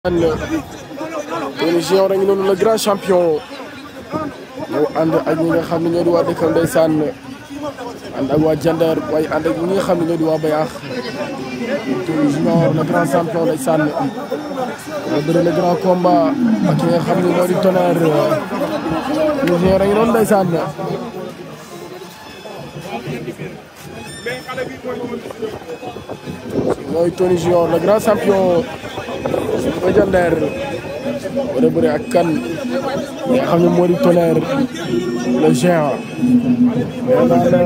Tony Junior a ngi noonu le grand champion moo ànd ak ñi nga xam ne ñoo di waa dëkkam ndeysaan ànd ak waa Jandeer waaye ànd ak ñi nga xam ne ñoo di waa Bayaax Tony Junior le grand champion ndeysaan moo bëri le grand combat ak ki nga xam ne moo di Tonnerre Tony Junior a ngi noonu ndeysaan mooy Tony Junior le grand champion ba Jandeer war a bëri ak kan nga xam ne moo di Tonnerre le géant mais daal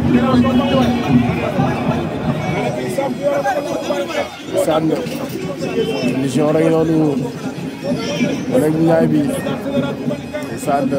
sànn Tony Junior rek noonu rek ñaay bi sànn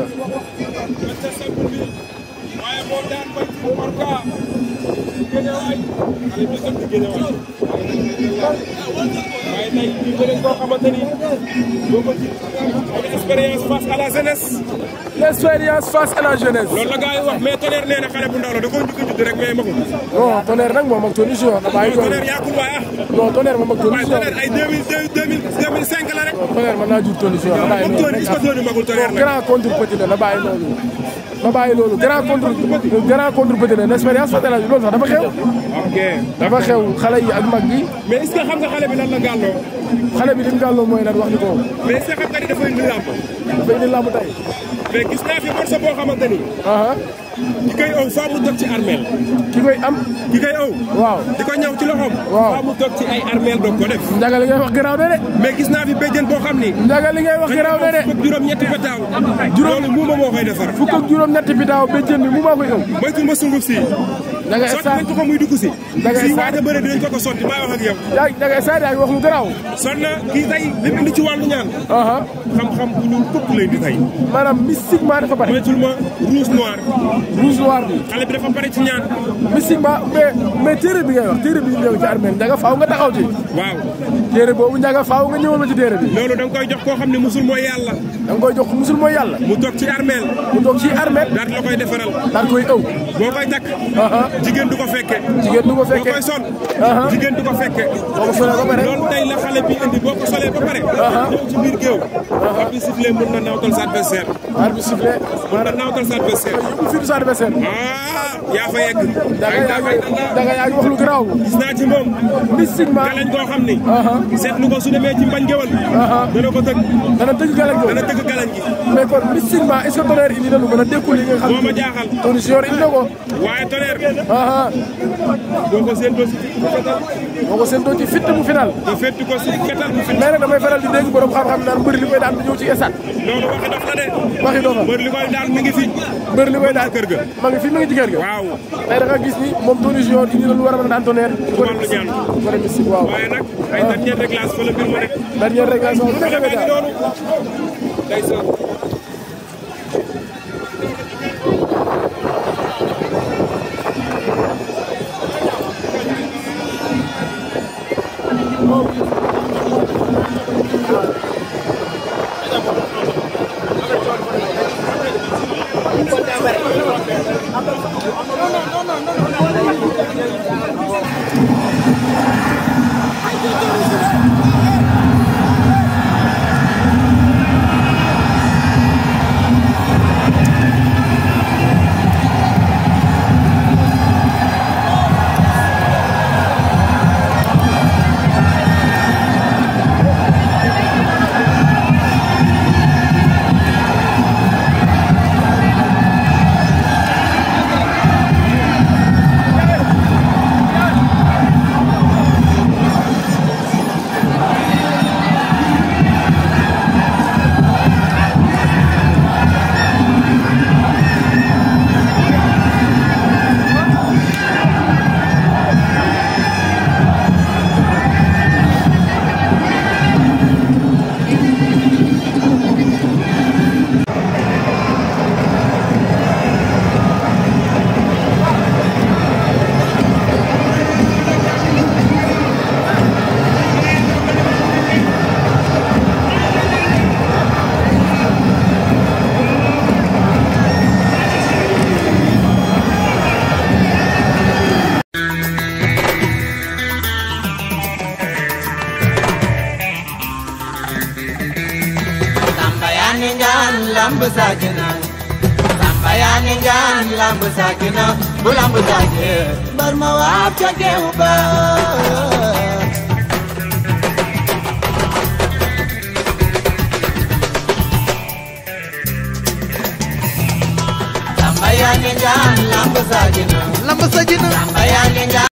waaye tey ñu bëri koo xamante ni boo ko ci expérience face à la jeunesse. l'expérience face à la jeunesse. loolu la gars yi wax mais Tonnerre nee na xale bu ndaw la da koo njëkk a judd rek mais magul. non Tonnerre nag moom ak Tony Junior da bàyyi loolu. Tonnerre yàggul waaye ah. non Tonnerre moom ak Tony waaye Junior. Tonnerre ay deux mille deux mille deux mille cinq la rek. Tonnerre mën naa jur Tony Junior da bàyyi moom loolu. Tony est-ce que Tony magul Tonnerre nag. grand contre petit la na bàyyi loolu. na bàyyi loolu grand contre grand contre petit la l'expérience face à la loolu sax dafa xew. ok dafa xew xale yi ak mag bi mais est-ce que xam nga xale bi lan la gàlloo. xale bi li mu gàlloo mooy lan wax ni ko mais est-ce que xam nga ni dafa indi làmb. dafay indi làmb tey. mais gis naa fi morceau boo xamante ni. aha ki koy ëw faa mu toog ci armeel. ki koy am ki koy ëw. waaw di ko ñëw ci loxoom. Waaw. faa mu toog ci ay armeel doog ko def. njaga li ngay wax garaaw na de mais gis naa fi béjjën boo xam ni. njaga li ngay wax garaaw na de fukk juróom ñetti petaaw. Juróom- loolu muuma moo koy defar. fukk ak juróom ñetti bitaaw béjjën bi mu maa koy ëw moytu ma sunguf si. njaga sotti esa nañ ko ko muy dugg si. Dangay si sànni. waaj a bëre dinañ ko ko sotti maa wax ak yow. yaa njaga esa yaa ngi wax lu garaaw son na kii tey li mu indi ci wàllu ñaan. aha xam-xam bu ñuul këpp lay di tey. maanaam mystiquement dafa bari moytul ma rouge noir. rouge noir bi xale bi dafa pare ci ñaan. mystiquement mais mais téere bi ngay wax téere bi ñëw ci armée njaga faaw nga taxaw ci waaw téere boobu njaga faaw nga ñëwal ma ci téere bi loolu da nga koy jox koo xam ne musul mooy yàlla. da nga koy jox musul mooy yàlla mu toog ci armeel. mu toog ci armée daal la koy defaral. daal koy ëw boo koy takk. aha jigéen du ko fekke. jigéen du ko boo fekkee koy sol. Aha. jigéen du ko fekke. boo ko solee ba pare loolu tey la xale bi indi boo ko solee ba pare. ñëw ci biir géew. ab bi sifflé mën na nawtal sa adversaire. arbitre bi sifflé mën na nawtal sa adversaire. yóbbu fii du sa adversaire ah yaa fa yegg. daga yaa ngi daga yaa ngi wax lu garaaw gis naa ci moom. mystiquement galañ koo xam ni. aha seetlu ko su demee ci mbañ géwal. aha dana ko tëgg. dana tëgg galañ dana ko tëgg galañ gi. mais kon mystiquement est-ce que Tonnerre indi na lu mën a dékkul yi nga xam moo ma jaaxal. Tony Junior indi na ko waaye Tonnerre. aha boo ko séentoo si fetal. moo ko séentoo ci fitt bu final nga fétti ko si fetal bu fi. mais nag damay faral di dégg borom xam-xam naan mbëri li koy daan du ñëw ci esat loolu waxi dof la de. waxi dofa mbër li koy daal mi ngi fi. mbëri li koy daan kër ga. ma ngi fi ma ngi ci kër ga waaw. tey da nga gis ni moom Tony Junior indi na lu war a mën a daan Tonnerre wàllu ñaan. côté mystique waaw waaye nag ay dernière réglage fa la mbir ma nekk. dernière régulation bu xale nekk baa ngi daal noonu. ndeysaan. ni ngaan lamb saakina samba yaa ni ngaan lamb saakina bu lamb saakee bar ma waab ca geew ba samba yaa ni ngaan lamb saakina lamb sa jina samba yaa ni ngaan